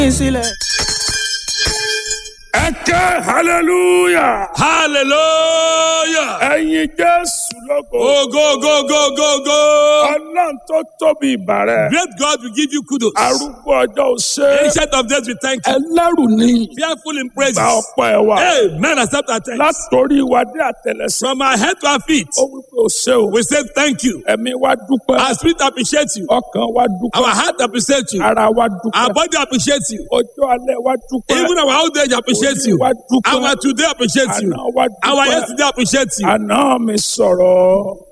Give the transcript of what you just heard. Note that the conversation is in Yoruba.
sílẹ̀. ẹ ké hallelujah Hallelujah. ẹyin jésù lógo Oh, go, go, go, go, go. ọlọ́run tó tóbi ìbàrẹ̀ Great God will give you kudos. arúgbó ọjọ́ òṣè Ancient of days, we thank you. ẹlẹ́rù ní Fearful in praises. gba ọ̀pọ̀ ẹ̀ wá Amen. Accept our thanks. látòrí wa dé àtẹlẹsẹ̀ From our head to our feet, ó wípé òṣè o we say thank you. ẹ̀mí wa dúpẹ́ Our spirit appreciates you. ọkàn wa dúpẹ́ Our heart appreciates you. ara wa Our dúpẹ́ body appreciates you. ọjọ́ alẹ́ wa dúpẹ́ Even our old age appreciates you. Òní wa dúpẹ́ Our today appreciates you. àná wa Our dúpẹ́ yesterday appreciates you. àná mi sọ̀rọ̀